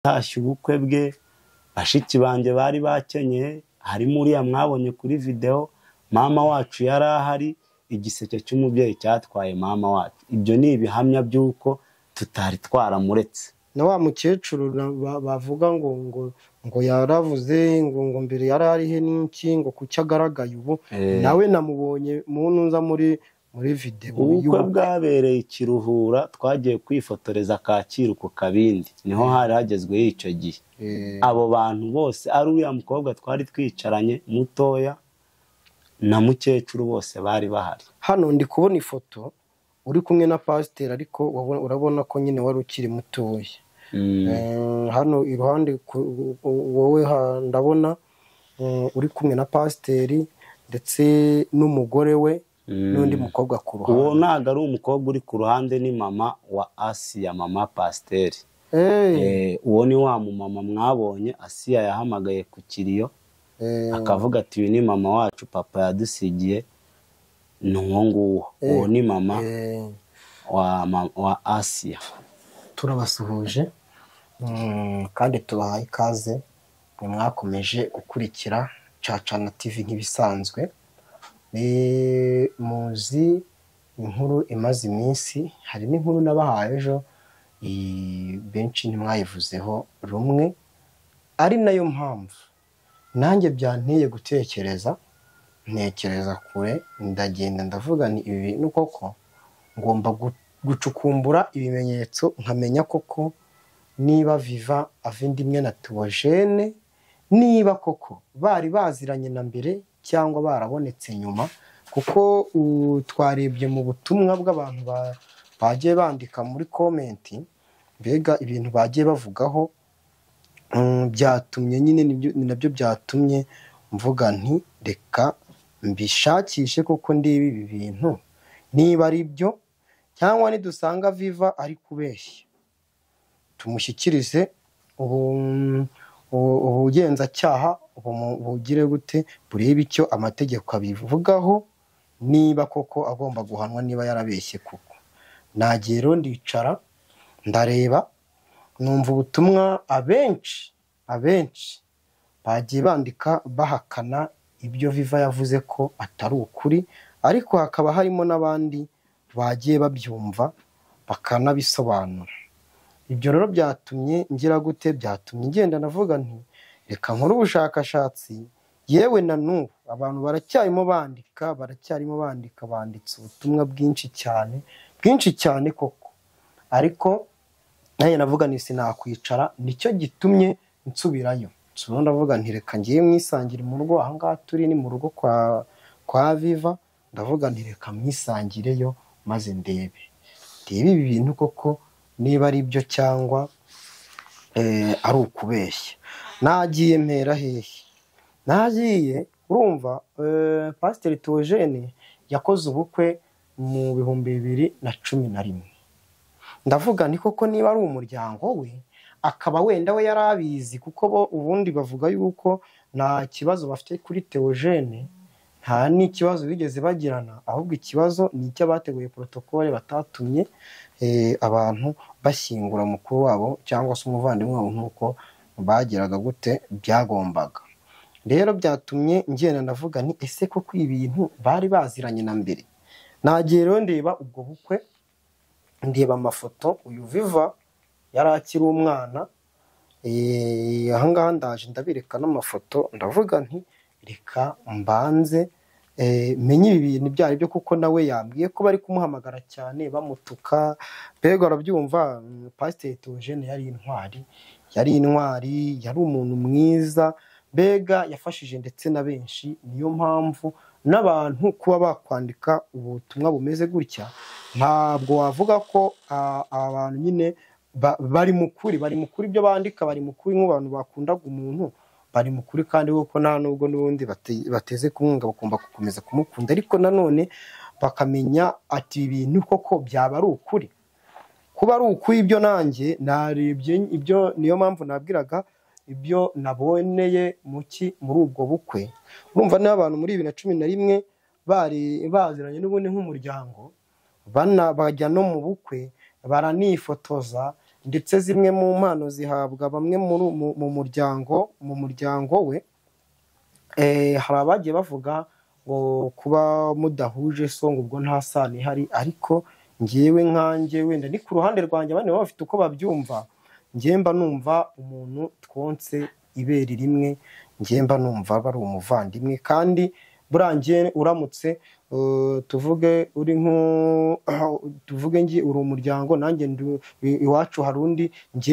Hatashye ubukwe bwe bashiki banjye bari bakenyeye harimo uriya mwabonye kuri videwo mama wacu yari ahari igiseke cy'umubyeyi cyatwaye mama wacu ibyo ni ibihamya by'uko tutari twaramuretse na wa mukecuru na- ba- bavuga ngo ngo ngo yaravuze ngo ngo mbere yari arihe n'iki ngo kuki agaragaye ubu Eh, nawe namubonye mu ntuza muri muri videwo ubukwe y'ubukwe bwabereye i kiruhura twagiye kwifotoreza kacyiru ku kabindi niho hari hagezweho icyo gihe Eh, abo bantu bose ari uriya mukobwa twari twicaranye mutoya na mukecuru bose bari bahari hano ndi kubona ifoto uri kumwe na pasiteri ariko wabona- urabona ko nyine wari ukiri mutoya Mm. Eh, hano iruhande ku- wowe ha- ndabona eh, uri kumwe na pasiteri ndetse n'umugore we Mm. n'undi mukobwa ku uwo ruhande ntabwo ari umukobwa uri ku ruhande ni mama wa asiya mama pasiteri Eh, Eh, uwo ni wa mumama mwabonye asiya yahamagaye ku kiriyo eh, akavuga ati uyu ni mama wacu papa yadusigiye ni uwo nguwo uwo ni mama eh, wa, ma- wa asiya turabasuhuje mm, kandi tubahaye ikaze mwe mwakomeje gukurikira cacana tv nk'ibisanzwe Eh, muzi inkuru imaze iminsi hari n'inkuru nabahaye ejo eh, benshi ntimwayivuzeho rumwe ari nayo mpamvu nanjye byanteye gutekereza ntekereza kure ndagenda ndavuga nti ibi bintu koko ngomba gu- gucukumbura ibimenyetso nkamenya koko niba viva avindimwe na tuwojene niba koko bari baziranye na mbere cyangwa barabonetse nyuma kuko uh, twarebye mu butumwa bw'abantu ba- bagiye bandika muri komenti mbega ibintu bagiye bavugaho Mm, byatumye nyine nibyo- ni nabyo byatumye mvuga nti reka mbishakishe kuko ndeba ibi bintu niba ari byo cyangwa nidusanga viva ari kubeshya tumushyikirize ubu- ubu- ubugenzacyaha bumu- bugire gute burebe icyo amategeko abivugaho niba koko agomba guhanwa niba yarabeshye koko nagiye rero ndicara ndareba numva ubutumwa abenshi abenshi bagiye bandika bahakana ibyo viva yavuze ko atari ukuri ariko hakaba harimo n'abandi bagiye babyumva bakanabisobanura ibyo rero byatumye ngira gute byatumye ngenda navuga nti reka nkore ubushakashatsi yewe na n'ubu abantu baracyarimo bandika baracyarimo bandika banditse ubutumwa bwinshi cyane bwinshi cyane koko ariko nanjye navuga nti sinakwicara nicyo gitumye nsubirayo nsubira ndavuga nti reka ngiye mwisangire mu rugo aha ngaha turi ni mu rugo kwa kwa viva ndavuga nti reka mwisangireyo maze ndebe ndebe ibi bintu koko niba ari byo cyangwa eh, ari ukubeshya nagiye mpera hehe nagiye urumva eh, pasiteri tuwojene yakoze ubukwe mu bihumbi bibiri na cumi na rimwe ndavuga ni koko niba ari umuryango we akaba wenda we yari abizi kuko bo ubundi bavuga yuko nta kibazo bafite kuri teogene nta n'ikibazo bigeze bagirana ahubwo ikibazo ni icy'abateguye porotokole batatumye eh, abantu bashyingura mukuru wabo cyangwa se umuvandimwe wabo nk'uko bageraga gute byagombaga rero byatumye ngenda ndavuga ni ese koko ibi bintu bari baziranye na mbere nagiye rero ndeba ubwo bukwe ndeba amafoto uyu viva yari akiri umwana Eh, ahangaha ndaje ndabireka n'amafoto ndavuga nti reka mbanze eh, menye ibi bintu ibyo ari byo kuko nawe yambwiye ko bari kumuhamagara cyane bamutuka mbega arabyumva mm, pasiteri Theogene yari intwari yari intwari yari umuntu mwiza mbega yafashije ndetse na benshi niyo mpamvu n'abantu kuba bakwandika ubutumwa bumeze gutya ntabwo wavuga ko ah, abantu nyine ba- bari mu kuri bari mu kuri ibyo bandika bari mu kuri nk'abantu bakundaga umuntu bari mu kuri kandi kuko nta nubwo n'ubundi bate- bateze kumwunga bagomba gukomeza kumukunda ariko nanone bakamenya ati ibi bintu koko byaba ari ukuri kuba ari ukw'ibyo nanjye narebye ibyo niyo mpamvu nabwiraga ibyo naboneye muki muri ubwo bukwe urumva n'abantu muri bibiri na cumi na rimwe bari baziranye n'ubundi nk'umuryango bana bajya no mu bukwe baranifotoza ndetse zimwe mu mpano zihabwa bamwe mu muryango mu muryango we hari abagiye bavuga ngo kuba mudahuje so ngo ubwo nta sano ihari ariko ngewe nkanjye wenda ni ku ruhande rwanjye abandi baba bafite uko babyumva ngemba numva umuntu twonse ibere rimwe ngemba numva aba ari umuvandimwe kandi burangiye uramutse tuvuge uri tuvuge ngi uri umuryango nanjye iwacu hari undi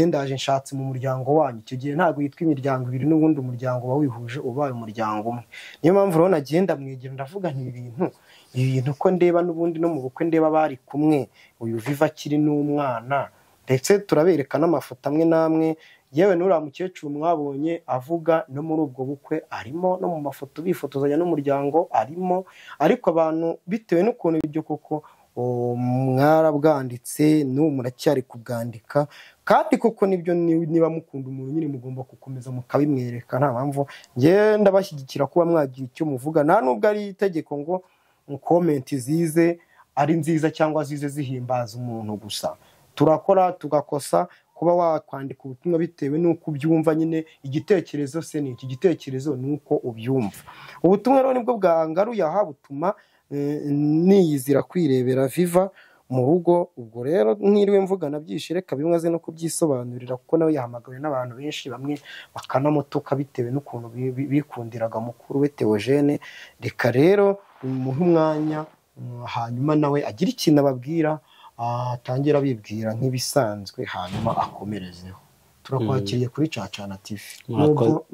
ndaje nshatse mu muryango wanyu icyo gihe ntabwo witwa imiryango ibiri n'ubundi umuryango uba wihuje ubaye umuryango umwe niyo mpamvu rero nagenda mwegera ndavuga nti ibintu ibintu ko ndeba n'ubundi no mu bukwe ndeba bari kumwe uyu viva akiri n'umwana ndetse turabereka n'amafoto amwe n'amwe yewe n'uriya mukecuru mwabonye avuga no muri ubwo bukwe arimo no mu mafoto bifotozanya n'umuryango arimo ariko abantu bitewe n'ukuntu ibyo koko mwarabwanditse n'ubu muracyari kubwandika kandi koko nibyo niba mukunda umuntu nyine mugomba gukomeza mukabimwereka nta mpamvu ngenda bashyigikira kuba mwagira icyo muvuga nta nubwo ari itegeko ngo komenti zize ari nziza cyangwa zize zihimbaza umuntu gusa turakora tugakosa kuba wakwandika ubutumwa bitewe n'uko ubyumva nyine igitekerezo se ni iki gitekerezo ni uko ubyumva ubutumwa rero nibwo bwangaruye aha butuma niyizira kwirebera viva mu rugo ubwo rero nk'iriwe mvuga nabyishe reka bimwe aze no kubyisobanurira kuko nawe yahamagawe n'abantu benshi bamwe bakanamutuka bitewe n'ukuntu bikundiraga mukuru we teogene reka rero umuhe umwanya hanyuma nawe agira ikintu ababwira atangira abibwira nk'ibisanzwe hanyuma akomerezeho turakwakiriye kuri cacana tivi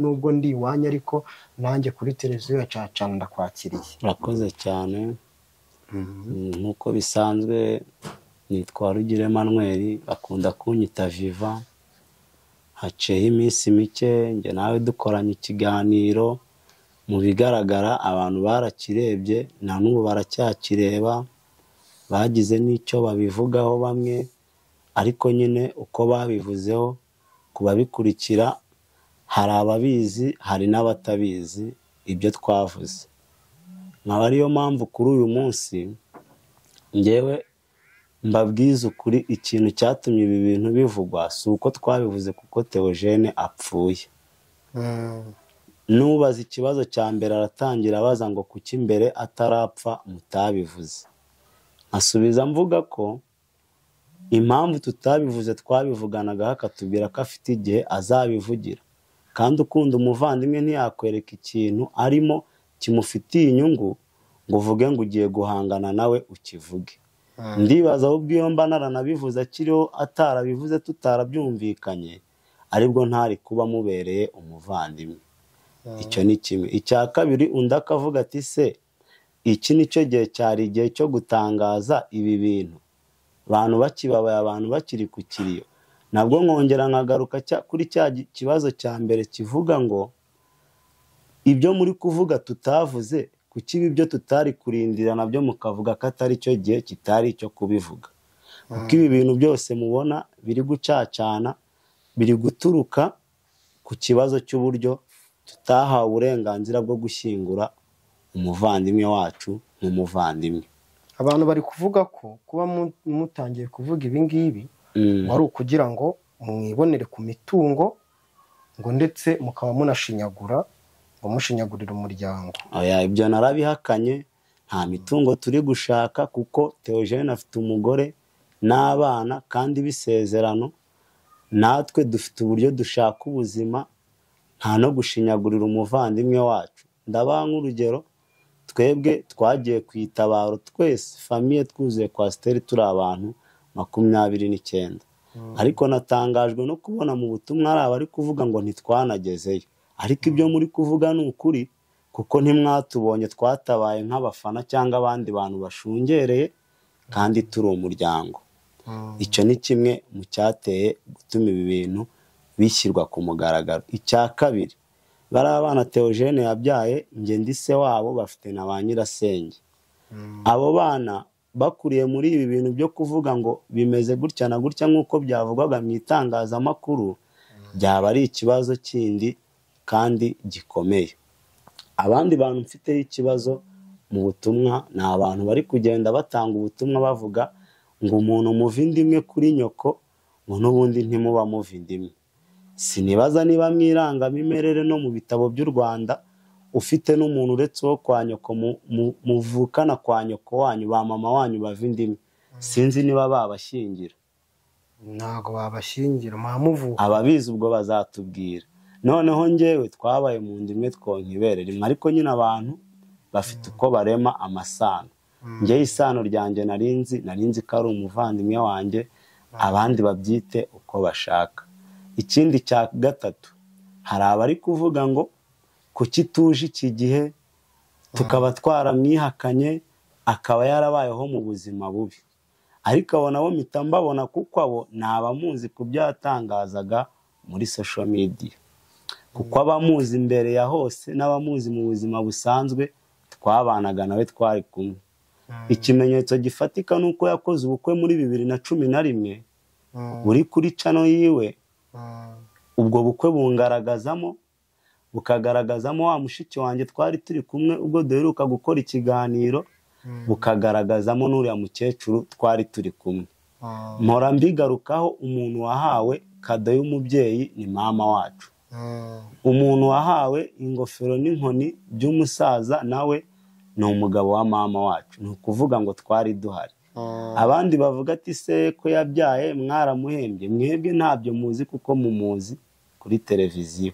nubwo ndi iwanyu ariko nanjye kuri televiziyo ya cacana ndakwakiriye urakoze cyane nk'uko bisanzwe nitwa rugire manweri akunda kunyita viva haciyeho iminsi mike njye nawe dukoranye ikiganiro mu bigaragara abantu barakirebye na n'ubu baracyakireba bagize n'icyo babivugaho bamwe ariko nyine uko babivuzeho ku babikurikira hari ababizi hari n'abatabizi ibyo twavuze nkaba ariyo mpamvu kuri uyu munsi ngewe mbabwiza ukuri ikintu cyatumye ibi bintu bivugwa si uko twabivuze kuko teogene apfuye nubaza ikibazo cya mbere aratangira abaza ngo kuki imbere atarapfa mutabivuze asubiza mvuga ko impamvu tutabivuze twabivuganaga akatubwira ko afite igihe azabivugira kandi ukunda umuvandimwe ntiyakwereka ikintu arimo kimufitiye inyungu ngo uvuge ngo ugiye guhangana nawe ukivuge ndibaza ahubwo iyo mba naranabivuze akiriho atarabivuze tutarabyumvikanye aribwo ntari kuba mubereye umuvandimwe icyo ni kimwe icya kabiri undi akavuga ati se iki nicyo gihe cyari igihe cyo gutangaza ibi bintu abantu bakibabaye abantu bakiri ku kiriyo nabwo nkongera nkagaruka kuri cya kibazo cya mbere kivuga ngo ibyo muri kuvuga tutavuze kuki ibyo tutari kurindira nabyo mukavuga ko atari cyo gihe kitari icyo kubivuga kuko ibi bintu byose mubona biri gucacana biri guturuka ku kibazo cy'uburyo tutahawe uburenganzira bwo gushyingura umuvandimwe wacu nk'umuvandimwe abantu bari kuvuga ko kuba mutangiye kuvuga ibi ngibi wari ukugira ngo mwibonere ku mitungo ngo ndetse mukaba munashinyagura ngo mushinyagurire umuryango ibyo narabihakanye nta mitungo turi gushaka kuko teogene afite umugore n'abana kandi bisezerano natwe dufite uburyo dushaka ubuzima nta no gushinyagurira umuvandimwe wacu ndabaha nk'urugero twebwe twagiye ku itabaro twese famiye twuzuye kwasiteri turi abantu makumyabiri n'icyenda ariko natangajwe no kubona mu butumwa hari abari kuvuga ngo ntitwanagezeyo ariko ibyo muri kuvuga ni ukuri kuko ntimwatubonye twatabaye nk'abafana cyangwa abandi bantu bashungereye kandi turi umuryango icyo ni kimwe mu cyateye gutuma ibi bintu bishyirwa ku mugaragaro icya kabiri bari abana teogene yabyaye ngende se wabo bafite na ba nyirasenge abo bana bakuriye muri ibi bintu byo kuvuga ngo bimeze gutya na gutya nk'uko byavugwaga mu itangazamakuru byaba ari ikibazo kindi kandi gikomeye abandi bantu mfiteho ikibazo mu butumwa ni abantu bari kugenda batanga ubutumwa bavuga ngo umuntu muva indimwe kuri nyoko ngo n'ubundi ntimuba muva indimi sinibaza niba mu irangamimerere no mu bitabo by'u rwanda ufite n'umuntu uretse uwo kwa nyoko muvukana kwa nyoko wanyu ba mama wanyu bava indimi sinzi niba babashyingira ntabwo babashyingira mwamuvuka ababizi ubwo bazatubwira noneho ngewe twabaye mu nda imwe twonkibere rimwe ariko nyine abantu bafite uko barema amasano ngewe isano ryanjye narinzi narinzi ko ari umuvandimwe wanjye abandi babyite uko bashaka ikindi cya gatatu hari abari kuvuga ngo kuki tuje iki gihe tukaba twaramwihakanye akaba yarabayeho mu buzima bubi ariko abo nabo mpita mbabona kuko abo ni abamuzi ku byo yatangazaga muri sosho midiya kuko abamuzi imbere ya hose n'abamuzi mu buzima busanzwe twabanaga nawe twari kumwe ikimenyetso gifatika ni uko yakoze ubukwe muri bibiri na cumi na rimwe buri kuri cano yiwe ubwo bukwe bungaragazamo bukagaragazamo wa mushiki wanjye twari turi kumwe ubwo duheruka gukora ikiganiro bukagaragazamo n'uriya mukecuru twari turi kumwe mpora mbigarukaho umuntu wahawe kado y'umubyeyi ni mama wacu umuntu wahawe ingofero n'inkoni by'umusaza nawe ni umugabo wa mama wacu ni ukuvuga ngo twari duhari abandi bavuga ati se ko yabyaye mwaramuhembye mwebwe ntabyo muzi kuko mumuzi kuri televiziyo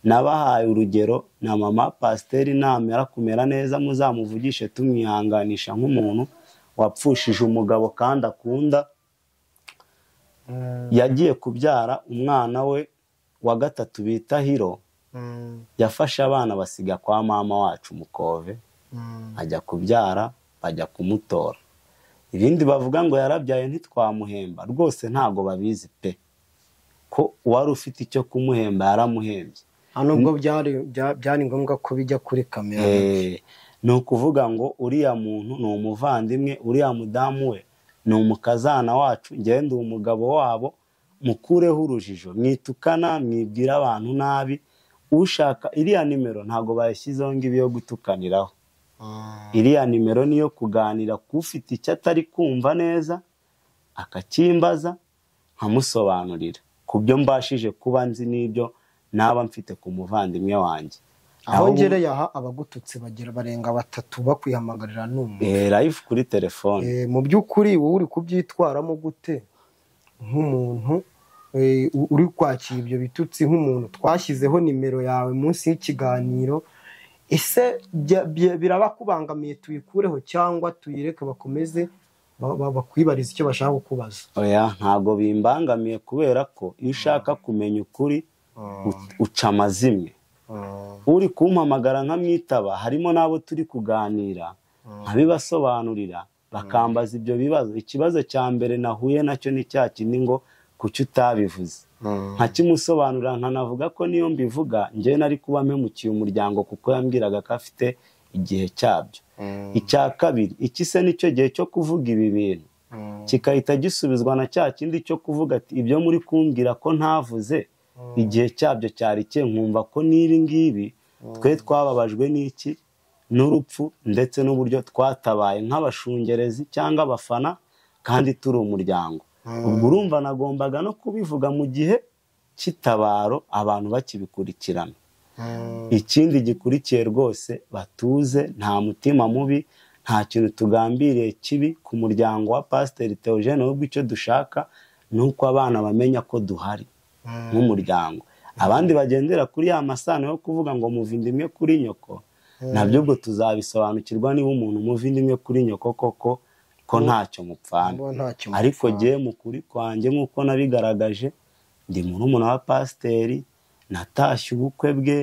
nabahaye urugero na mama pasiteri namera kumera neza muzamuvugishe tumwihanganisha nk'umuntu wapfushije umugabo kandi akunda yagiye kubyara umwana we wa gatatu bita hiro yafashe abana basiga kwa mama wacu umukove ajya kubyara bajya kumutora ibindi bavuga ngo yarabyaye ntitwamuhemba rwose ntabwo babizi pe ko uwari ufite icyo kumuhemba yaramuhembye hano ubwo byari ngombwa ko bijya kuri kamera ni ukuvuga ngo uriya muntu ni umuvandimwe uriya mudamu we ni umukazana wacu ngende uwo mugabo wabo mukureho urujijo mwitukana mwibwira abantu nabi ushaka iriya nimero ntabwo bayashyizeho ngibi yo gutukaniraho iriya nimero niyo kuganira k'ufite icyo atari kumva neza akacyimbaza nkamusobanurira ku byo mbashije kuba nzi n'ibyo naba mfite ku muvandimwe wanjye aho ngereye aha abagututse bagira barenga batatu bakwihamagarira n'umwe rayifu kuri telefone mu by'ukuri wowe uri kubyitwaramo gute nk'umuntu uri kwakira ibyo bitutsi nk'umuntu twashyizeho nimero yawe munsi y'ikiganiro ese birabakubangamiye tuyikureho cyangwa tuyireke bakomeze bakwibariza icyo bashaka kukubaza oya ntabwo bimbangamiye kubera ko iyo ushaka kumenya ukuri uca amazimwe uri kumpamagara nkamwitaba harimo n'abo turi kuganira nkabibasobanurira bakambaza ibyo bibazo ikibazo cya mbere nahuye nacyo ni cya kindi ngo kuki utabivuze nkakimusobanurira nkanavuga ko niyo mbivuga njyewe nari kuba mpemukiye umuryango kuko yambwiraga ko afite igihe cyabyo icya kabiri iki se nicyo gihe cyo kuvuga ibi bintu kigahita gisubizwa na cya kindi cyo kuvuga ati ibyo muri kumbwira ko ntavuze igihe cyabyo cyari cye nkumva ko n'ibi ngibi twe twababajwe n'iki n'urupfu ndetse n'uburyo twatabaye nk'abashungerezi cyangwa abafana kandi turi umuryango ubwo urumva nagombaga no kubivuga mu gihe cy'itabaro abantu bakibikurikirana ikindi gikurikiye rwose batuze nta mutima mubi nta kintu tugambiriye kibi ku muryango wa pasiteri teogene ahubwo icyo dushaka ni uko abana bamenya ko duhari nk'umuryango abandi bagendera kuri ya masano yo kuvuga ngo muvinde imwe kuri nyoko nabyo ubwo tuzabisobanukirwa niba umuntu umuva imwe kuri nyoko koko ko ntacyo mupfana ariko ngewe mu kuri kwanjye nk'uko nabigaragaje ndi murumuna wa pasiteri natashye ubukwe bwe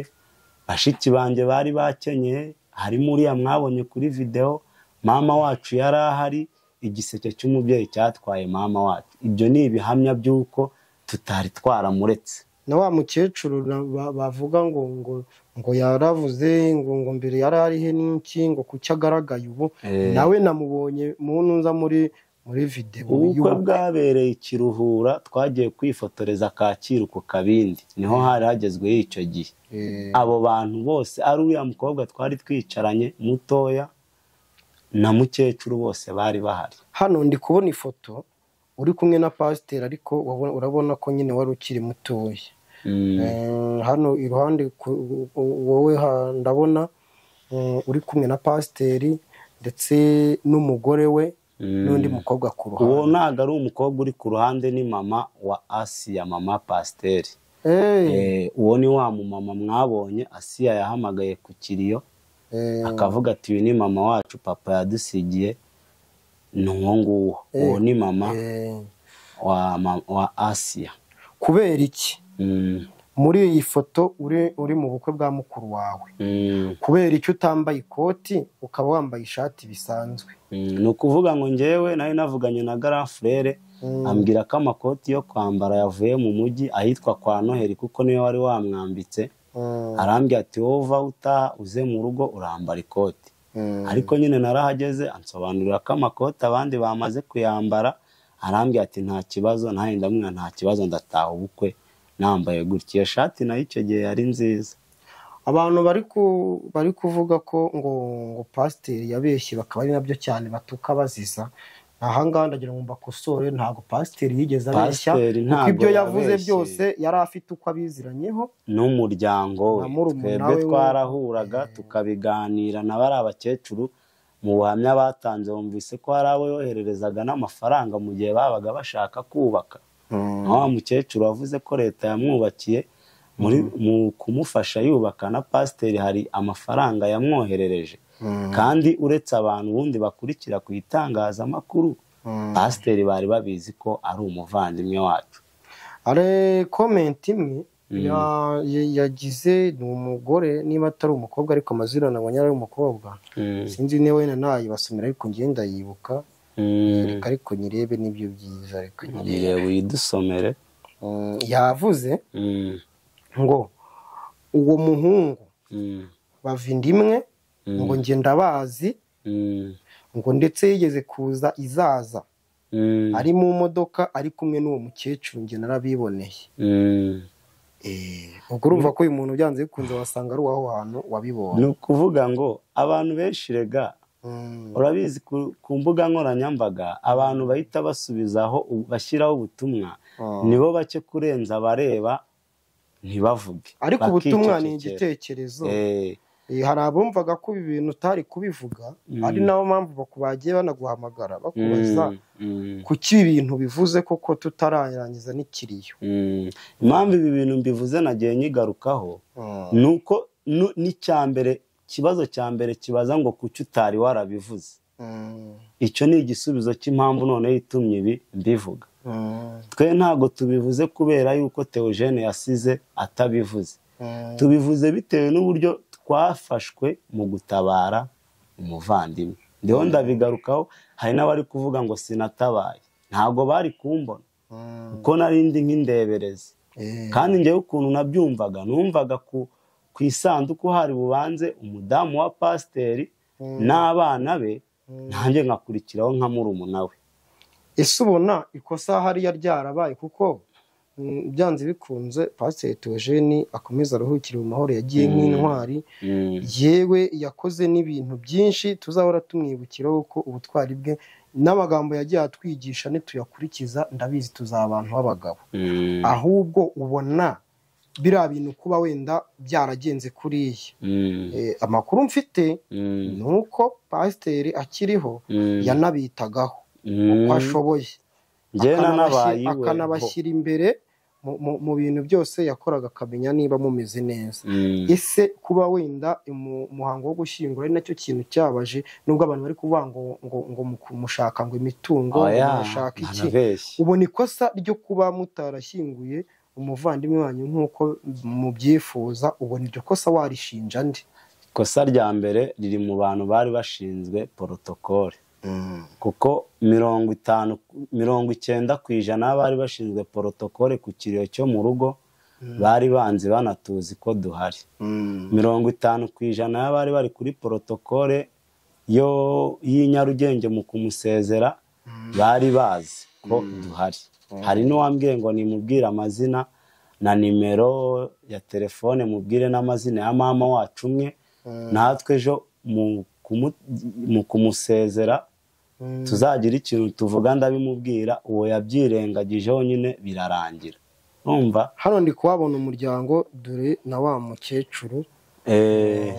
bashiki banjye bari bakenyeye harimo uriya mwabonye kuri videwo mama wacu yari ahari igiseke cy'umubyeyi cyatwaye mama wacu ibyo ni ibihamya by'uko tutari twaramuretse na wa mukecuru bavuga ngo ngo ngo yaravuze ngo ngo mbere yari arihe n'iki ngo kuki agaragaye ubu nawe namubonye mu ntuza muri muri videwo ubukwe bwabereye ikiruhura twagiye kwifotoreza kacyiru ku kabindi niho hari hagezweho icyo gihe abo bantu bose ari uriya mukobwa twari twicaranye mutoya na mukecuru bose bari bahari hano ndi kubona ifoto uri kumwe na pasiteri ariko wabona- urabona ko nyine wari ukiri mutoya Eh, hano iruhande ku- wowe ha- ndabona eh, uri kumwe na pasiteri ndetse n'umugore we n'undi mukobwa ku uwo ruhande ntabwo ari umukobwa uri ku ruhande ni mama wa asiya mama pasiteri Eh, Eh, uwo ni wa mumama mwabonye asiya yahamagaye ku kiriyo eh, akavuga ati uyu ni mama wacu papa yadusigiye ni uwo nguwo uwo ni mama eh, wa ma- wa asiya kubera iki Mm, muri iyi foto uri uri mu bukwe bwa mukuru wawe mm, kubera icyo utambaye ikoti ukaba wambaye ishati bisanzwe mm. ni ukuvuga ngo njyewe nari navuganye na garafurere Mm. ambwira ko amakoti yo kwambara yavuye mu mujyi ahitwa kwa noheli kuko niwe wari wamwambitse Mm, arambwira ati wowe uva utaha uze mu rugo urambara ikoti mm, ariko nyine narahageze ansobanurira ko amakoti abandi bamaze kuyambara arambwira ati nta kibazo nanjye ndamwira nta kibazo ndataha ubukwe nambaye gutya iyo shati nayo icyo gihe yari nziza abantu bari ku bari kuvuga ko ngo ngo pasiteri yabeshye bakaba ari nabyo cyane batuka baziza ahangaha ndagira ngo mbakosore ntabwo pasiteri yigeze abeshya Pasiteri kuko ntabwo ibyo yavuze yabeshye. byose yari afite uko abiziranyeho n'umuryango we Na murumuna twebwe we wo- twarahuraga tukabiganira na bari abakecuru mu buhamya batanze bumvise ko hari abo yohererezaga n'amafaranga mu gihe babaga bashaka kubaka na wa mukecuru wavuze ko leta yamwubakiye muri mu kumufasha yubaka na pasiteri hari amafaranga yamwoherereje kandi uretse abantu ubundi bakurikira ku itangazamakuru Mm. pasiteri bari babizi ko ari umuvandimwe wacu ari komenti imwe ya- ya- yagize ni umugore niba atari umukobwa ariko amazina nabonye ari ay'umukobwa sinzi niba wenda nayibasomera ariko njye ndayibuka Mm. reka ariko nyirebe nibyo byiza reka nyirebe Nireba uyidusomere Mm, yavuze Mm, ngo uwo muhungu mm, bavindimwe Mm. ngo njye ndabazi mm, ngo ndetse yigeze kuza izaza mm, ari mu modoka ari kumwe n'uwo mukecuru njye narabiboneye mm. Eh, ubwo urumva ko uyu muntu byanze bikunze wasanga ari uwaho hantu wabibonye ni ukuvuga ngo abantu benshi rega Mm, urabizi ku- ku mbuga nkoranyambaga abantu bahita basubizaho u- bashyiraho ubutumwa Ah. nibo bake kurenza abareba ntibavuge ariko ubutumwa ni bakicecekera. igitekerezo Eh, Eh, hari abumvaga ko ibi bintu utari kubivuga Mm. ari nabo mpamvu baku- bagiye banaguhamagara bakubaza mm, mm, kuki ibintu bivuze koko tutararangiza n'ikiriyo mm. impamvu ibi bintu mbivuze nagiye nyigarukaho ni uko nu- n'icya mbere ikibazo cya mbere kibaza ngo kuki utari warabivuze Mm, icyo ni igisubizo cy'impamvu noneho itumye ibi mbivuga mm, twe ntabwo tubivuze kubera yuko Theogene yasize atabivuze mm, tubivuze bitewe n'uburyo twafashwe mu gutabara umuvandimwe ndiho ndabigarukaho hari n'abari kuvuga ngo sinatabaye ntabwo bari kumbona mm, kuko narindi nk'indeberezi eh, kandi njyewe ukuntu nabyumvaga numvaga ku ku isanduku hari bubanze umudamu wa pasiteri n'abana be nanjye ngakurikiraho nka murumuna we ese ubona ikosa hariya ryarabaye kuko mm, byanze bikunze pasiteri Theogene akomeza aruhukire mu mahoro yagiye nk'intwari Mm. yewe yakoze n'ibintu byinshi tuzahora tumwibukiraho ko ubutwari bwe n'amagambo yagiye atwigisha nituyakurikiza ndabizi tuzaba abantu b'abagabo Mm. ahubwo ubona biriya bintu kuba wenda byaragenze kuriya Mm. Eh, amakuru mfite Mm. ni uko pasiteri akiriho Mm. yanabitagaho Mm. uko ashoboye Njye Akanabashyira- nanabaye iwe. akanabashyira imbere mu- mu- mu bintu byose yakoraga akamenya niba mumeze neza Mm. ese kuba wenda umu- umuhango wo gushyingura ari nacyo kintu cyabaje nubwo abantu bari kuvuga ngo ngo ngo muku- mushaka ngo imitungo Oya, ngo mushaka iki ntanabeshye. ubona ikosa ryo kuba mutarashyinguye umuvandimwe wanyu nk'uko mubyifuza ubona iryo kosa warishinja nde ikosa rya mbere riri mu bantu bari bashinzwe porotokole kuko mirongo itanu mirongo icyenda ku ijana bari bashinzwe porotokole ku kiriyo cyo mu rugo bari banzi banatuzi ko duhari mirongo itanu ku ijana y'abari bari kuri porotokole yo y'i Nyarugenge mu kumusezera bari bazi ko duhari hari n'uwambwiye ngo nimubwire amazina na nimero ya telefone mubwire n'amazina ya mama wacu umwe natwe ejo mu kumu- mu kumusezera tuzagira ikintu tuvuga ndabimubwira uwo yabyirengagijeho nyine birarangira urumva hano ndi kuhabona umuryango dore na wa mukecuru eh,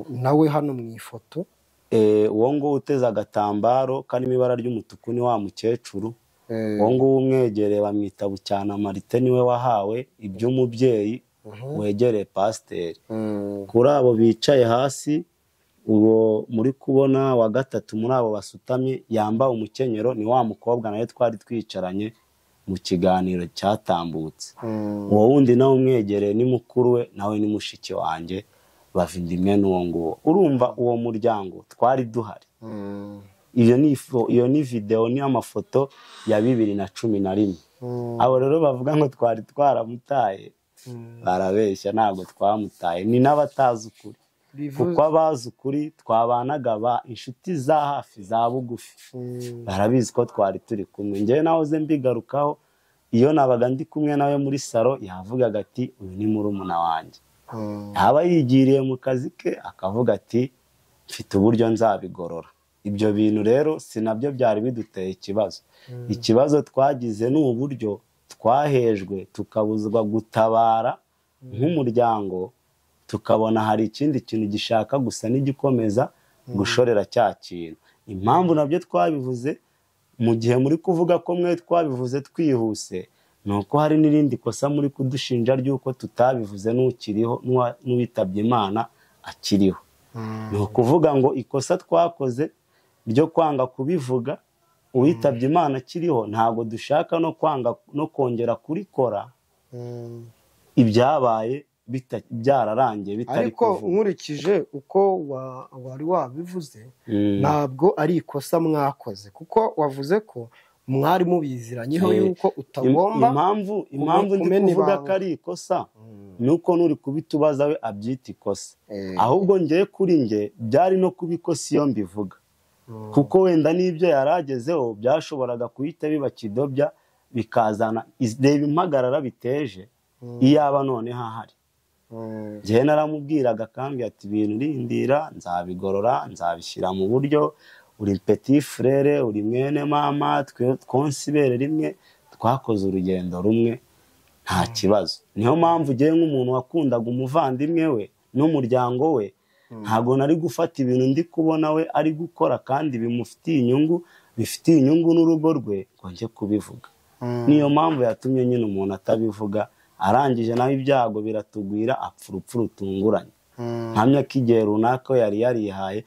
nawe hano mu ifoto eh, uwo nguwo uteze agatambaro karimo ibara ry'umutuku ni wa mukecuru Eh, uwo nguwo umwegereye bamwita bucyana marite niwe wahawe iby'umubyeyi Mhm. wegereye pasiteri mm, kuri abo bicaye hasi uwo muri kubona wa gatatu muri abo basutamye yambaye umukenyero ni wa mukobwa nawe twari twicaranye mu kiganiro cyatambutse mm. uwo wundi nawe umwegereye ni mukuru we nawe ni mushiki wanjye bava inda imwe n'uwo nguwo urumva uwo muryango twari duhari Mm, iyo ni ifo- iyo ni videwo ni amafoto ya bibiri na cumi na rimwe mm, abo rero bavuga ngo twari twaramutaye mm. barabeshya ntabwo twamutaye ni n'abatazi ukuri kuko Bivuze- abazi ukuri twabanaga ba inshuti za hafi za bugufi Mm, barabizi ko twari turi kumwe njyewe nahoze mbigarukaho iyo nabaga ndi kumwe nawe muri salo yavugaga ati uyu ni murumuna wanjye mm, yaba yigiriye mu kazi ke akavuga ati mfite uburyo nzabigorora ibyo bintu rero si nabyo byari biduteye ikibazo ikibazo twagize ni uburyo twahejwe tukabuzwa gutabara nk'umuryango tukabona hari ikindi kintu gishaka gusa n'igikomeza gushorera cya kintu impamvu nabyo twabivuze mu gihe muri kuvuga ko mwe twabivuze twihuse ni uko hari n'irindi kosa muri kudushinja ry'uko tutabivuze n'ukiriho n'uwa- n'uwitabye imana akiriho mm, ni ukuvuga ngo ikosa twakoze ryo kwanga kubivuga uwitabye imana akiriho ntabwo dushaka no kwanga no kongera kurikora mm. ibyabaye bita- byararangiye bitari ariko kuvuga nkurikije uko wa- wari wabivuze Mm. ntabwo ari ikosa mwakoze kuko wavuze ko mwari mubiziranyeho Eh, yuko Im- utagomba impamvu impamvu ndi kumena kuvuga ibanga. ko ari ikosa Mm, ni uko n'uri kubitubaza we abyita ikosa eh, ahubwo ngewe kuri nge byari no kuba ikosa iyo mbivuga mm, kuko wenda n'ibyo yari agezeho byashoboraga guhita biba kidobya bikazana iz- reba impagarara biteje mm, iyaba noneho ahari mm, njyewe naramubwiraga kandi ati ibintu urindira nzabigorora nzabishyira mu buryo uri peti frere uri mwene mama twe twonsa ibere rimwe twakoze urugendo rumwe nta kibazo niyo mpamvu ugiye nk'umuntu wakundaga umuvandimwe we n'umuryango we ntabwo nari gufata ibintu ndi kubona we ari gukora kandi bimufitiye inyungu bifitiye inyungu n'urugo rwe ngo njye kubivuga mm. niyo mpamvu yatumye nyine umuntu atabivuga arangije nawe ibyago biratugwira apfa urupfu rutunguranye Mm, nkamya ko igihe runaka we yari yarihaye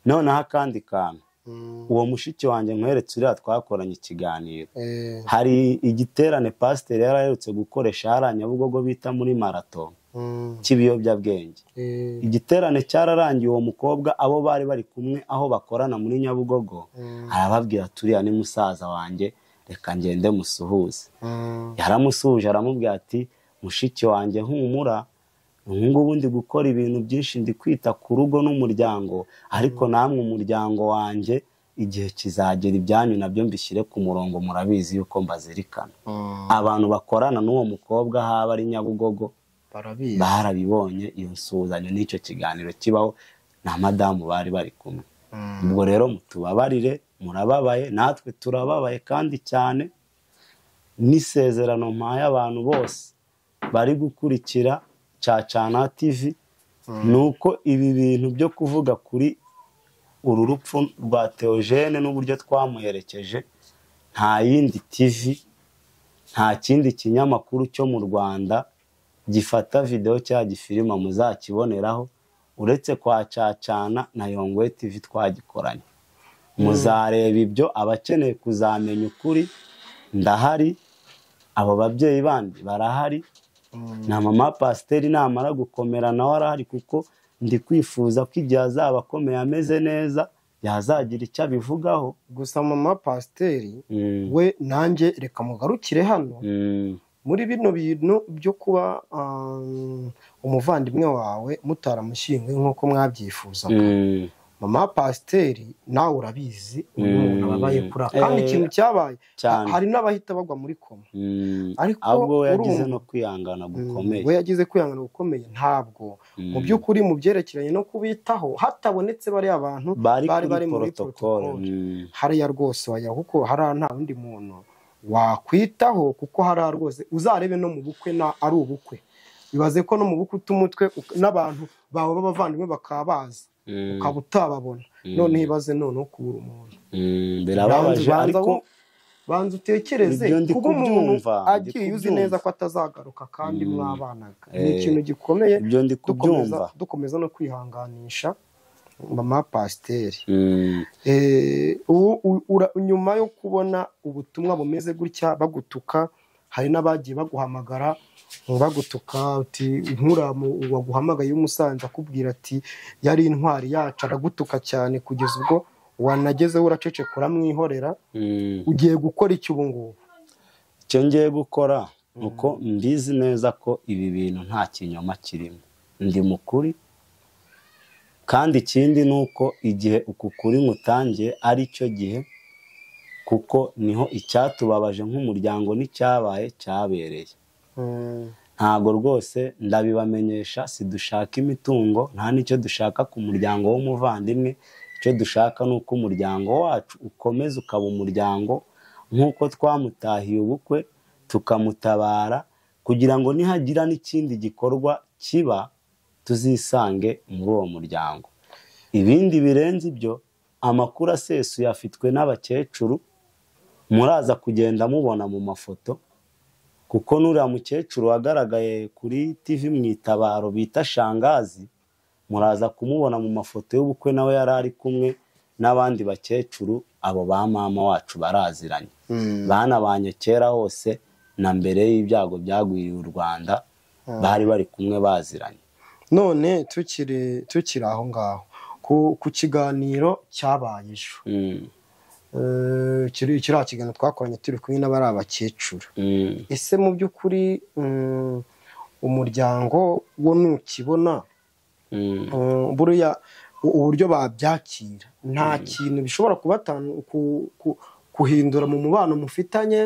noneho akandi kantu mm, uwo mushiki wanjye nkweretse uriya twakoranye ikiganiro eh, hari igiterane pasiteri yari aherutse gukoresha hariya nyabugogo bita muri marato mm, cy'ibiyobyabwenge eh, igiterane cyararangiye uwo mukobwa abo bari bari kumwe aho bakorana muri nyabugogo mm, arababwira turiya ni musaza wanjye reka ngende musuhuze mm, yaramusuhuje aramubwira ati mushiki wanjye humura ubu ngubu ndi gukora ibintu byinshi ndi kwita ku rugo n'umuryango ariko namwe umuryango wanjye igihe kizagera ibyanyu nabyo mbishyire ku murongo murabizi yuko mbazirikana mm. abantu bakorana n'uwo mukobwa haba ari nyabugogo barabizi barabibonye iyo nsuhuzanyo n'icyo kiganiro kibaho na madamu bari bari kumwe Mm, ubwo rero mutubabarire murababaye natwe turababaye kandi cyane n'isezerano mpaye abantu bose bari gukurikira cacana tv ni uko ibi bintu byo kuvuga kuri uru rupfu rwa teogene n'uburyo twamuherekeje nta yindi tv nta kindi kinyamakuru cyo mu rwanda gifata videwo cyangwa gifilima muzakiboneraho uretse kwa cacana na yongwe tv twagikoranye muzareba ibyo abakeneye kuzamenya ukuri ndahari abo babyeyi bandi barahari mm, na mama pasiteri namara gukomera nawe arahari kuko ndi kwifuza ko igihe azaba akomeye ameze neza yazagira icyo abivugaho gusa mama pasiteri Mm, we nanjye reka mugarukire hano mm, muri bino bintu byo kuba um, umuvandimwe wawe mutaramushyinguye nk'uko mwabyifuza mm, mama pasiteri nawe urabizi uyu Mm. muntu ababaye kuri kandi Eh, ikintu cyabaye cyane. hari n'abahita bagwa muri koma Mm. ariko ahubwo we urumva- yagize no kwihangana gukomeye we yagize kwihangana gukomeye ntabwo mu by'ukuri mu byerekeranye no kubitaho hatabonetse bariya bantu bari bari kuri bari muri porotokole protocol. Mm. hariya rwose wajya kuko hariya nta wundi muntu wakwitaho kuko hariya rwose uzarebe no mu bukwe na ari ubukwe bibaze ko no mu bukwe uta umutwe uka- n'abantu bawe b'abavandimwe bakaba bazi Mm. ukaba utababona Mm. none ibaze noneho kubura umuntu Mm. Banza- birababaje banza ariko wo- banza utekereze Ibyo ndi kuba umuntu kubyumva, ndi agiye uzi kubyumva. neza ko atazagaruka kandi mwabanaga ni Eh, ikintu gikomeye ibyo ndi dukomeza kubyumva dukomeza no kwihanganisha mama pasiteri Mm. Eh, ubu- u- ura- nyuma yo kubona ubutumwa bumeze gutya bagutuka hari n'abagiye baguhamagara ngo bagutuka uti nkura mu- waguhamagaye w'umusanzu akubwira ati yari intwari yacu aragutuka cyane kugeza ubwo wanagezeho uraceceka uramwihorera Mm. ugiye gukora iki ubu ngubu icyo ngiye gukora ni uko mbizi neza ko ibi bintu nta kinyoma kirimo ndi mukuri kandi ikindi ni uko igihe uku kuri ngutangiye ari cyo gihe kuko niho icyatubabaje nk'umuryango n'icyabaye cyabereye ntabwo rwose ndabibamenyesha si dushaka imitungo nta n'icyo dushaka ku muryango w'umuvandimwe icyo dushaka ni uko umuryango wacu ukomeza ukaba umuryango nk'uko twamutahiye ubukwe tukamutabara kugira ngo nihagira n'ikindi gikorwa kiba tuzisange muri uwo muryango ibindi birenze ibyo amakuru asesuye afitwe n'abakecuru muraza kugenda mubona mu mafoto kuko n'uriya mukecuru wagaragaye kuri tv mu itabaro bita shangazi muraza kumubona mu mafoto y'ubukwe nawe yari ari kumwe n'abandi bakecuru abo ba mama wacu baraziranye banabanye kera hose na mbere y'ibyago byagwiriye u rwanda bari bari kumwe baziranye none tukiri tukiri aho ngaho ku, ku kiganiro cyabaye ejo Mm, Eh, kiri- kiriya kiganiro twakoranye turi kumwe n'abari abakecuru mm, ese mu by'ukuri mm, umuryango wo nukibona mm, mm, buriya u- uburyo babyakira nta kintu bishobora kubatan- ku- ku- kuhindura mu mubano mufitanye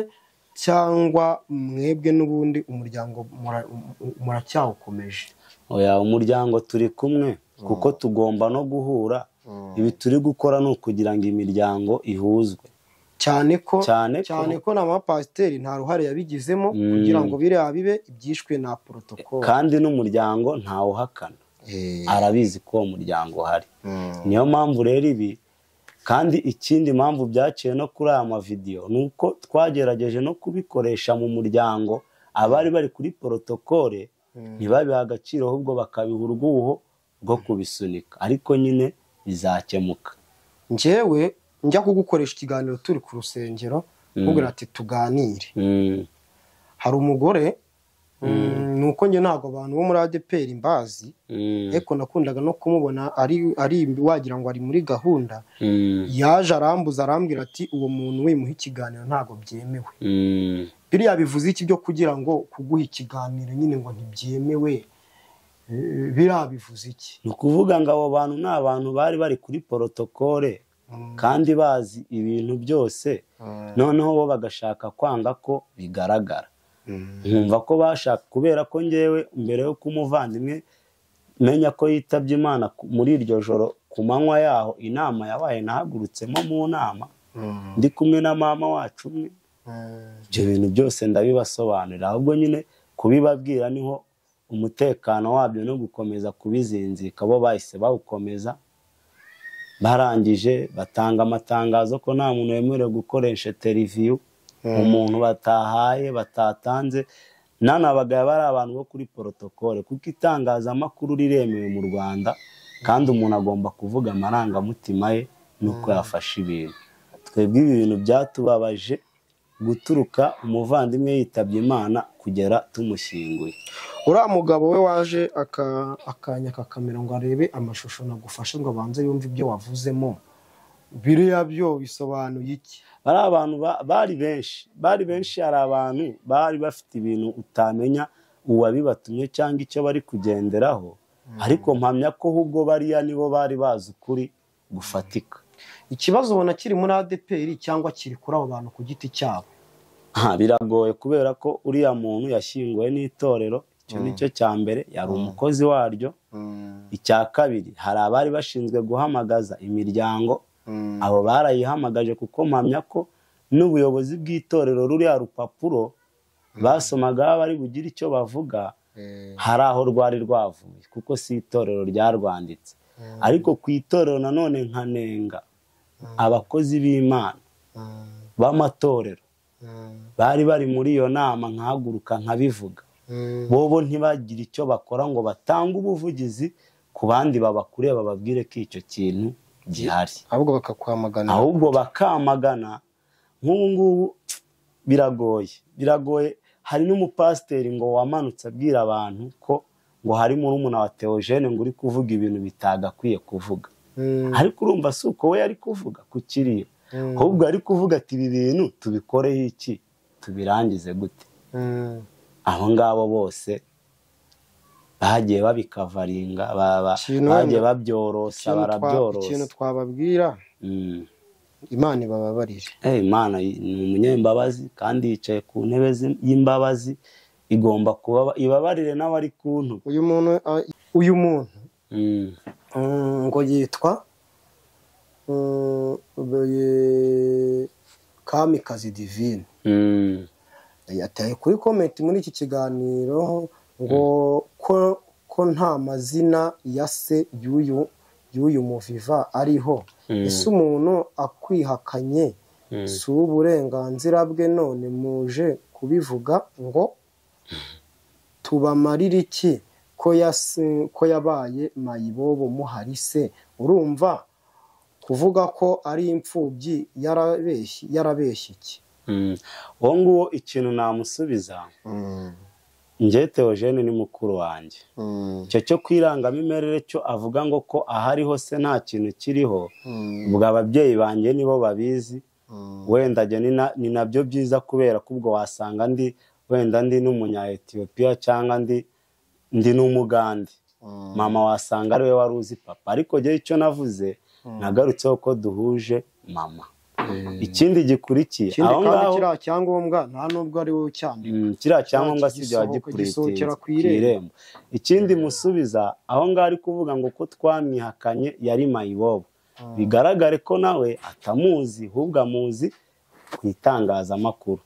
cyangwa mwebwe n'ubundi umuryango mura- mu- muracyawukomeje oya umuryango turi kumwe kuko tugomba no guhura ibi turi gukora ni ukugira ngo imiryango ihuzwe cyane ko Cyane ko- cyane ko na mapasiteri nta ruhare yabigizemo Mm. kugira ngo biriya bibe ibyishwe na porotokolo kandi n'umuryango ntawuhakana arabizi ko uwo muryango uhari niyo mpamvu rero ibi kandi ikindi mpamvu byaciye no kuri aya mavidewo ni uko twagerageje no kubikoresha mu muryango abari bari kuri porotokole ntibabiha agaciro ahubwo bakabiha urwuho rwo kubisunika ariko nyine bizakemuka njyewe njya kugukoresha ikiganiro turi ku rusengero nkubwira ati tuganire Mm, hari umugore ni uko njye ntabwo abantu bo muri adeperi mbazi mm, ariko nakundaga no kumubona ari ari wagira ngo ari muri gahunda mm, yaje arambuza arambwira ati uwo muntu wimuha ikiganiro ntabwo byemewe mm, biriya bivuze iki byo kugira ngo kuguha ikiganiro nyine ngo ntibyemewe Eh, biriya bivuze iki ni ukuvuga ngo abo bantu ni abantu bari bari kuri porotokole kandi bazi ibintu byose noneho bo bagashaka kwanga ko bigaragara nkumva ko bashaka kubera ko ngewe mbere yo kumuvandimwe menya ko yitabye imana ku- muri iryo joro ku manywa yaho inama yabaye nahagurutsemo mu nama ndi kumwe na mama wacu umwe ibyo bintu byose ndabibasobanurira ahubwo nyine kubibabwira niho umutekano wabyo no gukomeza kubizinzika bo bahise bawukomeza barangije batanga amatangazo ko nta muntu wemerewe gukoresha teriviyu umuntu batahaye batatanze nanabagaye bari abantu bo kuri porotokole kuko itangazamakuru riremewe mu rwanda kandi umuntu agomba kuvuga amarangamutima ye n'uko yafashe ibintu twebwe ibi bintu byatubabaje guturuka umuvandimwe yitabye imana kugera tumushyinguye uriya mugabo we waje aka- akanya akakamera ngo arebe amashusho nagufashe ngo abanze yumve ibyo wavuzemo biriya byo bisobanuye iki bari abantu ba- bari benshi bari benshi hari abantu bari bafite ibintu utamenya uwabibatumye cyangwa icyo bari kugenderaho ariko mpamya ko ahubwo bariya nibo bari bazi ukuri gufatika ikibazo ubona kiri muri adeperi cyangwa kiri kuri abo bantu ku giti cyabo Aha, biragoye kubera ko uriya muntu yashyinguwe n'itorero icyo ni cyo cya mbere yari umukozi waryo icya kabiri hari abari bashinzwe guhamagaza imiryango abo barayihamagaje kuko mpamya ko n'ubuyobozi bw'itorero ruriya rupapuro basomagaho bari bugire icyo bavuga hari aho rwari rwavuye kuko si itorero ryarwanditse ariko ku itorero nanone nkanenga abakozi b'imana b'amatorero bari bari muri iyo nama nkahaguruka nkabivuga bobo ntibagire icyo bakora ngo batange ubuvugizi ku bandi babakuriye bababwire ko icyo kintu gihari ahubwo bakakwamagana ahubwo bakamagana nk'ubu ngubu biragoye biragoye hari n'umupasiteri ngo wamanutse abwira abantu ko ngo hari murumuna wa teogene ngo uri kuvuga ibintu bitagakwiye kuvuga ariko urumva si uko we yari kuvuga ku kiriya ahubwo yari kuvuga ati ibi bintu tubikoreho iki tubirangize gute abo ngabo bose bagiye babikavaringa Ikintu bagiye wenda- babyorosa Ikintu twa- ikintu barabyorosa twababwira Mm. imana ibababarire Eh, imana y- ni umunyembabazi kandi yicaye ku ntebe zi- y'imbabazi igomba kuba ibabarire n'abari ku ntu uyu muntu a- uyu muntu Mm. mm, ngo yitwa mm, be- kamikazi divine Mm. yataye kuri komenti muri iki kiganiro ngo ko ko nta mazina ya se y'uyu y'uyu muviva ariho Mm. ese umuntu akwihakanye si uburenganzira bwe none muje kubivuga ngo tubamarire iki ko yasi- ko yabaye mayibobo muhari se urumva kuvuga ko ari imfubyi yarabeshye yarabeshye iki Mm. uwo nguwo ikintu namusubiza njye teogene ni mukuru wanjye icyo cyo ku irangamimerere cyo avuga ngo ko ahariho se nta kintu kiriho ubwo ababyeyi banjye nibo babizi wenda njye ni na- ni nabyo byiza kubera ko ubwo wasanga ndi wenda ndi n'umunya etiyopiya cyangwa ndi ndi n'umugande mama wasanga ariwe wari uzi papa ariko njyewe icyo navuze nagarutseho ko duhuje mama ikindi gikurikiye ikindi aho kandi ngaho kiriya cyangombwa nta nubwo ari wowe ucyandika Mm, kiriya cyangombwa si bya gisohoka- gipuritingi gisohokera ku ku irembo. irembo ikindi musubiza aho ngaho ari kuvuga ngo ko twamwihakanye yari mayibobo bigaragare ko nawe atamuzi ahubwo amuzi ku itangazamakuru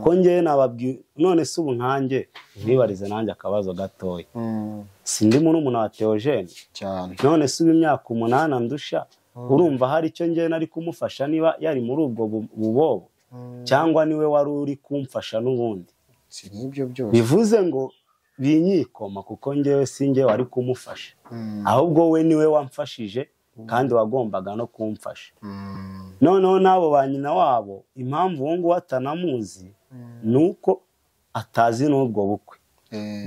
ko ngewe nababwi none se ubu nkanjye mwibarize nanjye akabazo gatoya sindi murumuna wa teogene cyane none se uba imyaka umunani andusha urumva hari icyo ngewe nari kumufasha niba yari muri ubwo bu- bubobo cyangwa niwe wari uri kumfasha n'ubundi si n'ibyo byose bivuze ngo binyikoma kuko ngewe si ngewe wari kumufasha ahubwo we niwe wamfashije kandi wagombaga no kumfasha noneho n'abo ba nyina wabo impamvu uwo nguwo atanamuzi ni uko atazi n'ubwo bukwe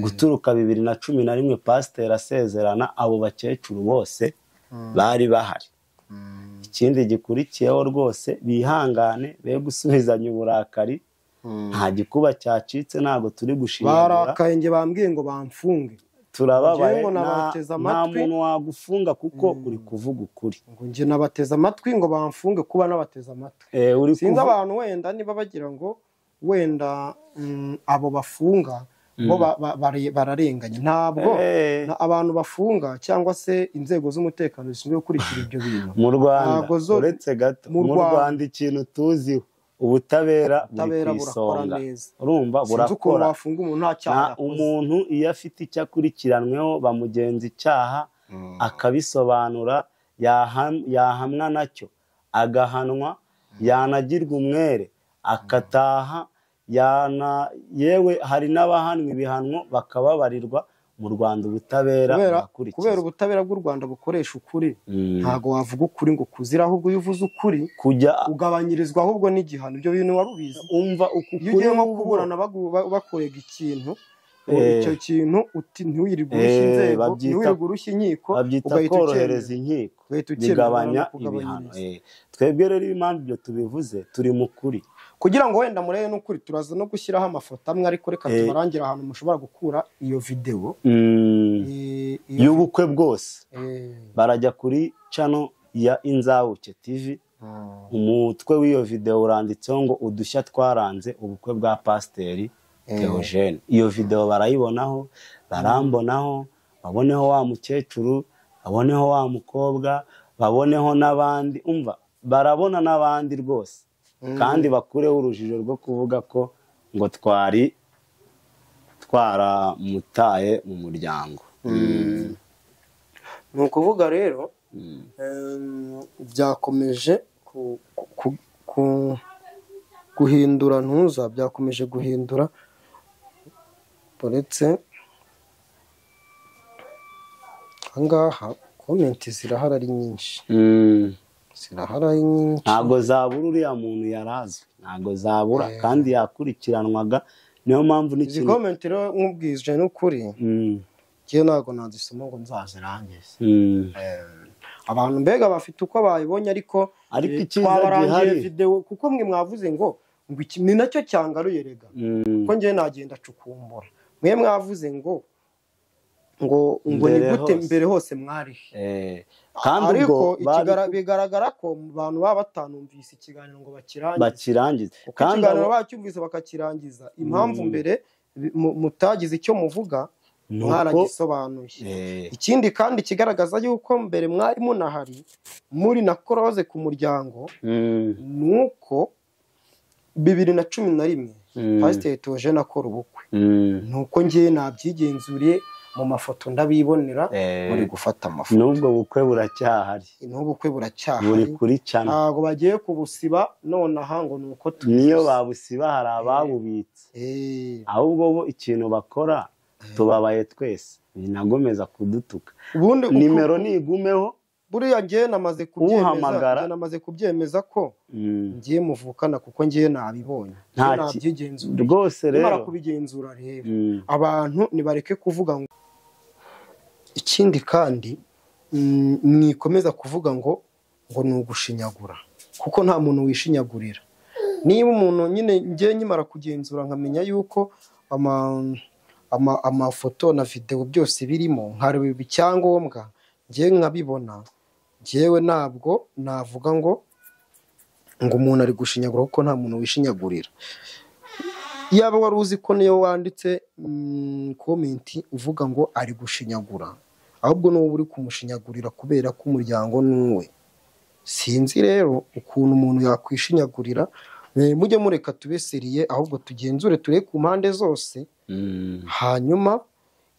guturuka bibiri na cumi na rimwe pasiteri asezerana abo bakecuru bose bari bahari ikindi gikurikiyeho rwose bihangane be gusubizanya uburakari nta gikuba cyacitse ntabwo turi gushinyagura barakaye njye bambwiye ngo bamfunge turababaye Njyewe ngo nta nabateze nta amatwi. muntu wagufunga kuko uri kuvuga ukuri ngo njye nabateze amatwi ngo bamfunge kuba nabateze amatwi Eh, uri sinzi kuvu- abantu wenda niba bagira ngo wenda mm, abo bafunga bo ba- ba- bare- bararenganye ntabwo Eh, na- abantu bafunga cyangwa se inzego z'umutekano zishinzwe gukurikira ibyo bintu mu rwanda ntago zo- uretse gato mu mu Rwanda. rwanda ikintu tuziho ubutabera buri ubutabera ku burakora isonga neza urumva sinzi ukuntu burakora wafunga umuntu nta cyaha na yakoze umuntu iyo afite icyo akurikiranweho bamugenza icyaha akabisobanura yaham- yahamwa nacyo agahanwa yanagirwa umwere akataha yana- yewe hari n'abahanwa ibihano bakababarirwa mu rwanda ubutabera kubera kubera burakurikizwa ubutabera bw'u rwanda bukoresha ukuri Mm. ntabwo wavuga ukuri ngo kuzire ahubwo iyo uvuze ukuri kujya ugabanyirizwa ahubwo n'igihano ibyo bintu wari ubizi umva uku kuri iyo ugiye nko wowe kuburana bagu- ba- bakurega ikintu Eh. ngo icyo kintu uti ntiwirirwe urushya Eh, inzego babyita- ntiwirirwe urushya inkiko babyita ugahita korohereza ucyemera. inkiko ugahita ucyemera bigabanya abantu ibihano bakugabanyiriza. Eh, twebwe rero iyo impamvu ibyo tubivuze turi mu kuri kugira ngo wenda murebe n'ukuri turaza no gushyiraho amafoto amwe ariko reka Eh. tubarangire ahantu mushobora gukura iyo videwo Mm, Eh, iyo- y'ubukwe bwose eh, barajya kuri cano ya inzabuke tivi umutwe w'iyo videwo uranditseho ngo udushya twaranze ubukwe bwa pasiteri teogene iyo videwo barayibonaho barambonaho baboneho wa mukecuru baboneho wa mukobwa baboneho n'abandi umva barabona n'abandi rwose kandi bakureho urujijo rwo kuvuga ko ngo twari twaramutaye mu muryango ni ukuvuga rero byakomeje guhindura ntuza byakomeje guhindura uretse ahangaha komenti zirahari ari nyinshi zirahari ari nyinshi ntabwo zabura uriya muntu yari azwi ntabwo zabura kandi yakurikiranwaga niyo mpamvu izi n'ikintu komenti rero nk'ubwije n'ukuri Mm, ngewe ntabwo nazisoma ngo nzazirangize mm. abantu mbega bafite uko bayibonye ariko Ariko eh, icyiza twabarangiye gihari. videwo kuko mwe mwavuze ngo ngo iki ni nacyo cyangaruye rega Mm. kuko ngewe nagenda cukumbura mwe mwavuze ngo ngo ngo ni Mbere gute hose. mbere hose mwarihe Eh, kandi ariko ubwo bari ikigara- bigaragara ko mu bantu baba batanumvise ikiganiro ngo bakirangize bakirangize kuko kandi ikiganiro abo- bacyumvise bakakirangiza impamvu Mm. mbere bi- mu- mutagize icyo muvuga Nuko- mwaragisobanuye Eh, ikindi kandi kigaragaza yuko mbere mwari munahari muri na koroze ku muryango mm, ni uko bibiri na cumi na rimwe mm, pasiteri Theogene akora ubukwe mm, ni uko ngewe nabyigenzuriye mu mafoto ndabibonera eh, muri gufata amafoto n'ubwo bukwe buracyahari n'ubukwe buri buracyahari kuri cana ntabwo bagiye kubusiba nonaha ngo ni uko tubizi. niyo babusiba hari ababubitse Eh, ahubwo bo ikintu bakora tubabaye twese binagomeza kudutuka ubundi uko- nimero nigumeho buriya ngewe namaze kubyemeza Uhamagara. ngewe namaze kubyemeza ko mm, ngewe muvukana kuko ngewe nabibonye Nta ngewe ki- nabyigenzura rwose nimara rero kubigenzura rero mm, abantu nibareke kuvuga ngo ikindi kandi mm, mwikomeza kuvuga ngo ngo ni ugushinyagura kuko nta muntu wishinyagurira niba umuntu nyine ngewe nkimara kugenzura nkamenya yuko ama- ama- amafoto na videwo byose birimo nkareba icyangombwa ngewe nkabibona ngewe ntabwo navuga ngo ngo umuntu ari gushinyagura kuko nta muntu wishinyagurira yaba wari uzi ko niyo wanditse mm, komenti uvuga ngo ari gushinyagura ahubwo ni wowe uri kumushinyagurira kubera ko umuryango ni uwe sinzi rero ukuntu umuntu yakwishinyagurira Eh, mujye mureka tube seriye ahubwo tugenzure turebe ku mpande zose mm, hanyuma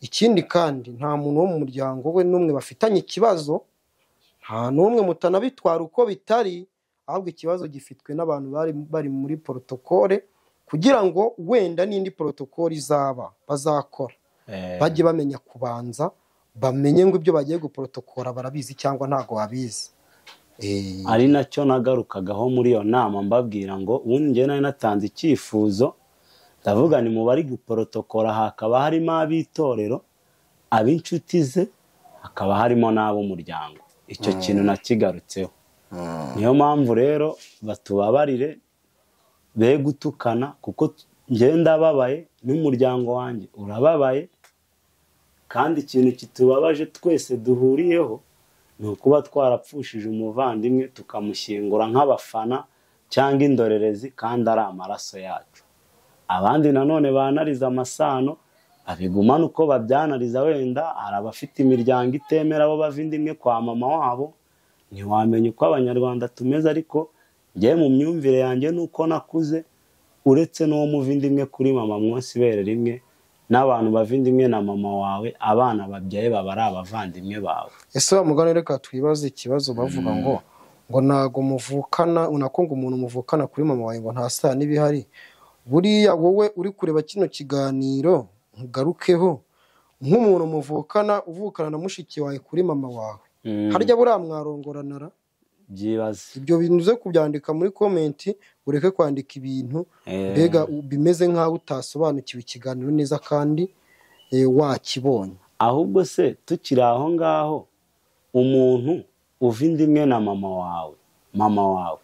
ikindi kandi nta muntu wo mu muryango we n'umwe bafitanye ikibazo nta n'umwe mutanabitwara uko bitari ahubwo ikibazo gifitwe n'abantu bari bari muri porotokole kugira ngo wenda n'indi porotokole izaba bazakora eh, bajye bamenya kubanza bamenye ngo ibyo bagiye guporotokora barabizi cyangwa ntabwo babizi Eh, ari nacyo nagarukagaho muri iyo nama mbabwira ngo ubundi njyewe nari natanze icyifuzo ndavuga ni mu bari guporotokora hakaba harimo ab'itorero ab'inshuti ze hakaba harimo n'ab'umuryango icyo kintu nakigarutseho niyo mpamvu rero batubabarire be gutukana kuko njyewe ndababaye n'umuryango wanjye urababaye kandi ikintu kitubabaje twese duhuriyeho ni ukuba twarapfushije umuvandimwe tukamushyingura nk'abafana cyangwa indorerezi kandi ari amaraso yacu abandi nanone banariza amasano babigumana uko babyanariza wenda hari abafite imiryango itemera abo bava inda imwe kwa mama wabo ntiwamenya uko abanyarwanda tumeze ariko njyewe mu myumvire yanjye nuko nakuze uretse n'uwo muva inda imwe kuri mama mwose ibere rimwe n'abantu bava inda imwe na mama wawe abana babyaye baba ari abavandimwe bawe ese wa mugani reka twibaze ikibazo bavuga ngo ngo ntabwo muvukana unako ngo umuntu muvukana kuri mama wawe ngo nta saa n'ibihari buriya wowe uri kureba kino kiganiro ntugarukeho nk'umuntu muvukana uvukana na mushiki wawe kuri mama wawe harya buriya mwarongoranara byibaze ibyo bintu uze kubyandika muri komenti ureke kwandika ibintu Eh. mbega u- bimeze nk'aho utasobanukiwe ikiganiro neza kandi eh, wakibonye ahubwo se tukiri aho ngaho umuntu uva inda imwe na mama wawe mama wawe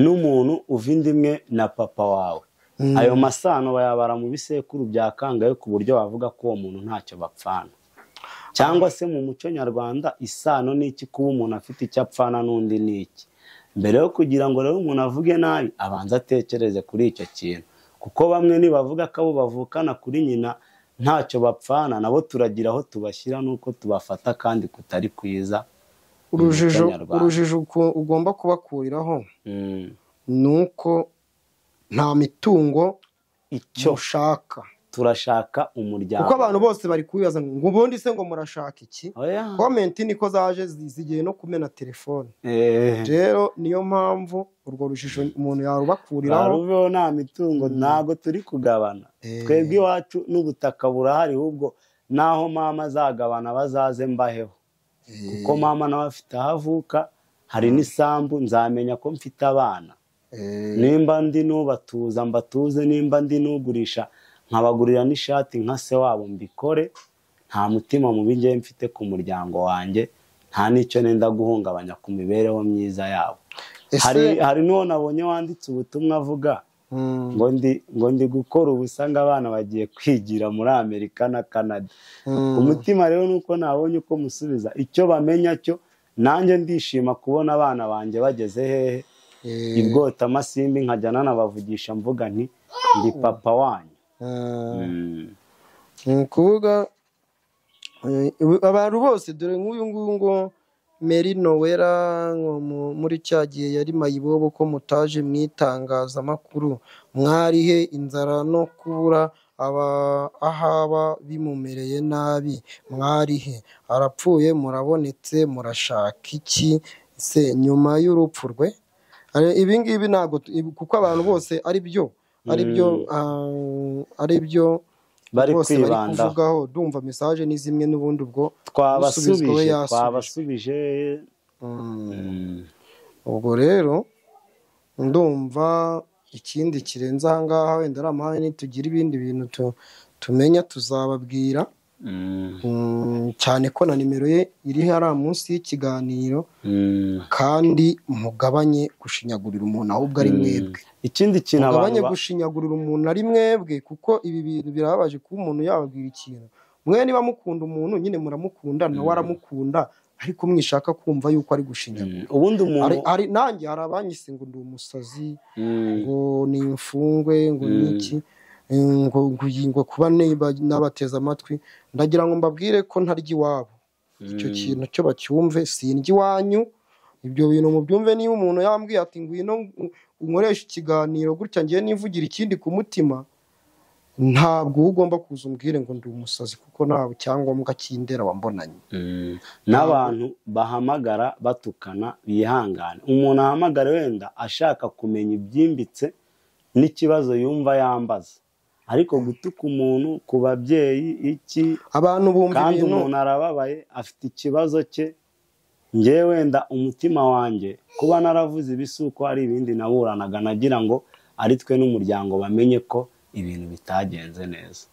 n'umuntu uva inda imwe na papa wawe Mm. ayo masano bayabara mu bisekuru bya kangahe ku buryo bavuga ko uwo muntu ntacyo bapfana cyangwa se mu muco nyarwanda isano ni iki kuba umuntu afite icyo apfana n'undi ni iki mbere yo kugira ngo rero umuntu avuge nabi abanza atekereze kuri icyo kintu kuko bamwe nibavuga ko abo bavukana kuri nyina ntacyo bapfana nabo turagira aho tubashyira n'uko tubafata kandi kutari kwiza urujijo mu muco nyarwanda. urujijo uko- ugomba kubakuriraho Mm. ni uko nta mitungo icyo ushaka turashaka umuryango kuko abantu bose bari kubibaza ngo ubundi se ngo murashaka iki Oya. komenti niko zaje zi- zigiye no kumena telefone Eh. rero niyo mpamvu urwo rujijo umuntu yarubakuriraho rubeho nta mitungo ntabwo turi kugabana Eh. twebwe iwacu n'ubutaka burahari ahubwo n'aho mama azagabana bazaze mbaheho kuko mama nawe afite aho avuka hari n'isambu nzamenya ko mfite abana Eh, nimba ndi n'ubatuza mbatuze nimba ndi n'ugurisha nkabagurira n'ishati nka se wabo mbikore nta mutima mubi ngewe mfite ku muryango wanjye nta n'icyo nenda guhungabanya ku mibereho myiza yabo ese- hari hari n'uwo nabonye wanditse ubutumwa avuga Mm, ngo ndi ngo ndi gukora ubusa ngo abana bagiye kwigira muri amerika na canada mm. umutima rero ni uko nabonye uko musubiza icyo bamenya cyo nanjye ndishima kubona abana banjye bageze hehe Eh, i bwotamasimbi nkajya nanabavugisha mvuga nti ndi papa wanyu mm. Mm. ni ukuvuga eh, ubu- abantu bose dore nk'uyu nguyu ngo meri nowera ngo mu- muri cya gihe yari mayibobo ko mutaje mu itangazamakuru mwarihe inzara no kubura aba- ahaba bimumereye nabi mwarihe arapfuye murabonetse murashaka iki se nyuma y'urupfu rwe Ari- ibi ngibi ntabwo tu- ibi- kuko abantu bose ari byo ari byo ah, ari byo bari bose bari kwibandaho kuvugaho ndumva mesaje ni zimwe n'ubundi ubwo usubizwa we twabasubije yasubijwe. twabasubije mm, Mm. ubwo rero ndumva ikindi kirenze ahangaha wenda ari amahane nitugira ibindi bintu tu- tumenya tuzababwira Mm. Mm, cyane ko na nimero ye iri hariya munsi y'ikiganiro Mm. kandi mugabanye gushinyagurira umuntu ahubwo ari mwebwe ikindi kintu abantu mugabanye ba- gushinyagurira umuntu ari mwebwe kuko ibi bintu birababaje kuba umuntu yababwira ikintu mwe niba mukunda umuntu nyine muramukunda nawe aramukunda ariko mwishaka kumva yuko ari gushinyagura Mm. ubundi umuntu Ari- ari- nanjye hari abanyise ngo ndi umusazi Mm. ngo ni imfungwe ngo ni iki eh, ngo ngo iyi- ngo kuba niba- nabateze amatwi ndagira ngo mbabwire ko ntarya iwabo icyo kintu cyo bacyumve sindya iwanyu ibyo bintu mubyumve niba umuntu yambwiye ati ngwino u- unkoreshe ikiganiro gutya ngiye nivugira ikindi ku mutima ntabwo uba ugomba kuza umbwire ngo ndi umusazi kuko nta cyangombwa cy'indera wambonanye n'abantu bahamagara batukana bihangane umuntu ahamagara wenda ashaka kumenya ibyimbitse n'ikibazo yumva yambaza ariko gutuka umuntu ku babyeyi iki abantu bumva kandi ibintu umuntu arababaye afite ikibazo cye ngewe wenda umutima wanjye kuba naravuze ibi si uko hari ibindi naburanaga nagira ngo ari twe n'umuryango bamenye ko ibintu bitagenze neza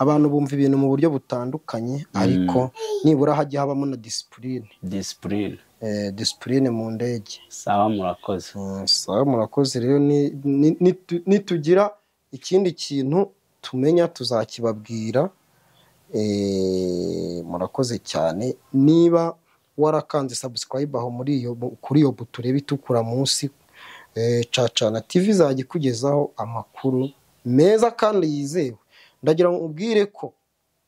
abantu bumva ibintu mu buryo butandukanye ariko nibura hajya habamo na disipurine disipurine Eh, disipurine mu ndege sawa murakoze Mm, sawa murakoze rero ni- ni- nitu- nitugira ikindi kintu tumenya tuzakibabwira Eh, murakoze cyane niba warakanze subscribe aho muri iyo bu- kuri iyo buto ureba itukura munsi eh, cacana tv izajya ikugezaho amakuru meza kandi yizewe ndagira ngo ubwire ko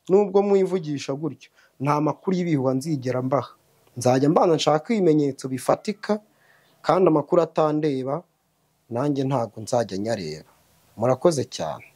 nubwo mwivugisha gutyo nta makuru y'ibihuha nzigera mbaha nzajya mbanza nshaka ibimenyetso bifatika kandi amakuru atandeba nanjye ntabwo nzajya nyareba murakoze cyane